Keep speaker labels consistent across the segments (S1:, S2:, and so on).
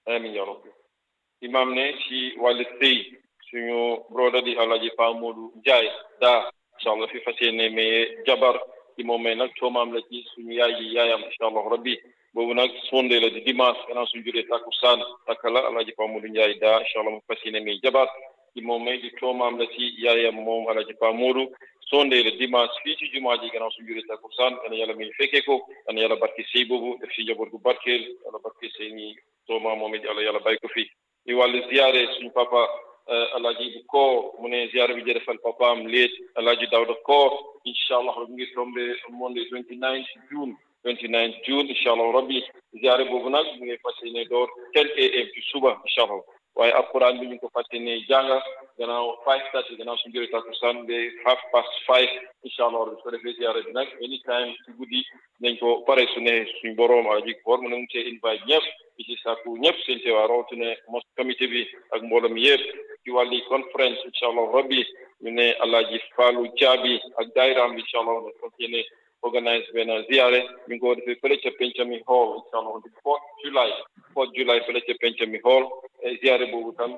S1: amin ya rabbi imam ne ci wàllu sëy suñu broda di alaji Pa Modou Njaay daa incha allah fi fas yéene maye jabar ci moom may nag toomaam la ci suñu yaay ji yaayam incha allah rabbi boobu nag sonde la di dimanche gannaaw suñu juree takkusaan takka la alaji Pa Modou Njaay daa incha allah mu fas yéene maye jabar ci moom may di toomaam la ci yaayam moom alaji Pa Modou sonde la dimanche fii ci jumaa ji gannaaw suñu juree takkusaan yàlla yàlla may fekkee ko yàlla yàlla barke sëy boobu def ci njaboot gu barkeel yàlla barke sëy ni toomaam moom it yàlla yàlla bàyyi ko fi di wàllu ziyaare suñu papa alaaji bu koor mu ne ziyaare bi jërëfal papaam léet alaaji Dawda koor incha allah mu ngi tombé monde 29 June 29 June incha allah rabbi ziyaare boobu nag mu ngi fas yéene door 10 am ci suba incha allah waaye alquran bi ñu ngi ko fas yéene jànga gannaaw five thirty gannaaw suñu jëlee takkusaan ba half past five incha allah rabbi su ko defee ziyaare bi nag anytime ci guddi nañ ko pare su ne suñu borom alaaji koor mu ne mu cee invite ñëpp di ci sàkku ñëpp seen teewaay rawatina mos comité bi ak mboolem yëpp ci wàlli conférence incha allah rabbi ñu ne alaaji Faalu Jaabi ak daayiraam bi incha allah ne fas yéene organise benn ziyaare ñu ngi ko defee fële ca Pencami hall incha allah di fourth July fourth July fële ca Pencami hall ziyaare boobu tam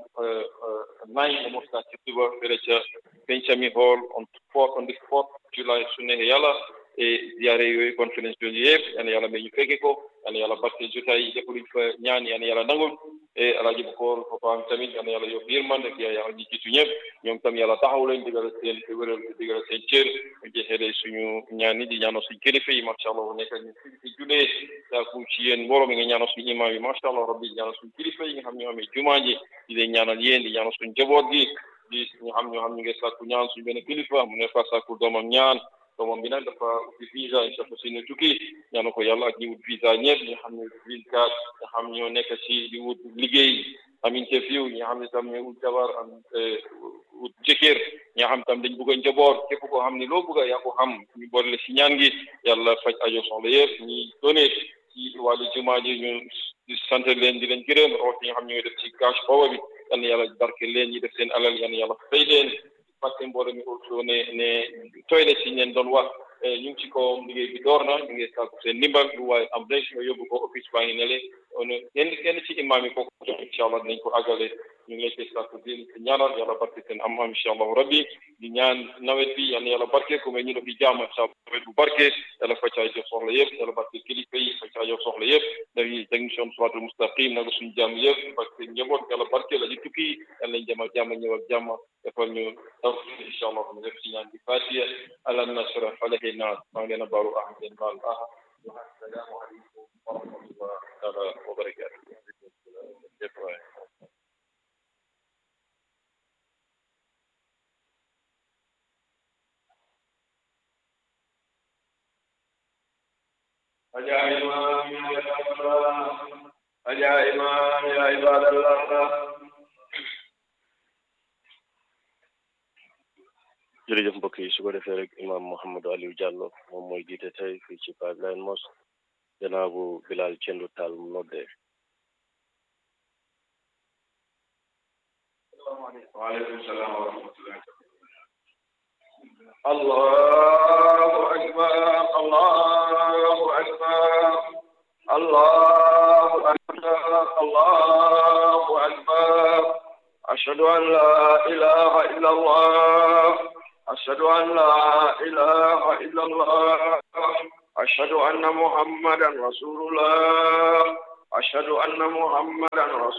S1: nine la mos ci suba fële ca Pencami hall on fourth on the fourth July su neexee yàlla ziyaare yooyu conférence yooyu yëpp yal na yàlla may ñu fekke ko yal na yàlla barke jotaay lépp luñ fa ñaan yal na yàlla nangul alaaji bu koor papaam tamit yal na yàlla yokk yërmande ak yàlla ñi jiitu ñëpp ñoom tam yàlla taxaw leen digal seen wéral digal seen cër ñu jeexee suñu ñaan yi di ñaanal suñu kilifa yi macha allah nekk ñu fi fi julee saaku ci yéen mbooloo mi nga ñaanal suñu imam yi macha allah rabbi di ñaanal suñu kilifa yi nga xam ñoo amee jumaa ji di leen ñaanal yéen di ñaanal suñu jaboot gi di ñu xam ñoo xam ñu ngi sàkku ñaan suñu benn kilifa mu ne fa sàkku doomam ñaan doomam bi nag dafa uti visa incha allah si ne tukki ñaanu ko yàlla ak ñi wut visa ñëpp ñi xam ne green card nga xam ñoo nekk si di wut liggéey am interview ñi xam ne tam ñoo wut jabar am wut jëkkër ñi xam tam dañ bëgg a njaboot képp koo xam ne loo bëgg a yaa ko xam ñu boole la si ñaan gi yàlla faj ajo soxla yëpp ñi donné ci wàllu jumaa ji ñu sant leen di leen gërëm root ñi nga xam ñooy def ci cash power bi yal na yàlla barke leen ñi def seen alal yal na yàlla fay leen parce que mbooloo mi also ne ne toilet si leen doon wax ñu ngi ci kawam liggéey bi door na ñu ngi sàkku seen ndimbal lu waaye am rek nga yóbbu ko office baa ngi ne le on kenn kenn ci imaam yi kooku jox incha allah dinañ ko àggale ñu ngi leen koy sàkku di ñaanal yàlla barke seen am am incha allah rabbi di ñaan nawet bi yal na yàlla barke ko mais ñu def di jàmm incha allah nawet bu barke yàlla faccaa jox soxla yëpp yàlla barke kilifa yi faccaa jox soxla yëpp dañuy technicien siraatul mustaqim nag suñu jàmm yëpp parce que njaboot yàlla barke la di tukki yàlla nañ jàmm ak jàmm ñëw ak jàmm defal ñu taw incha allah mu def ci ñaan di fatiha alam nashrah falaki naas maa ngi leen a baalu ah ngeen baal ah assalaamu aleykum wa rahmatullah taala wa barakatuh
S2: يا إمام يا عباد الله يا إمام يا عباد الله
S3: jërëjëf mbokk yi su ko defee rek imam Mouhamadou Aliou Diallo moom mooy jiite tey fii ci Pipeline Mosque gannaaw bu Bilal Cendu Taal mu noddee
S2: وعليكم السلام ورحمة الله الله أكبر الله أكبر الله أكبر الله أكبر أشهد أن لا إله إلا الله أشهد أن لا إله إلا الله أشهد أن محمدا رسول الله أشهد أن محمدا رسول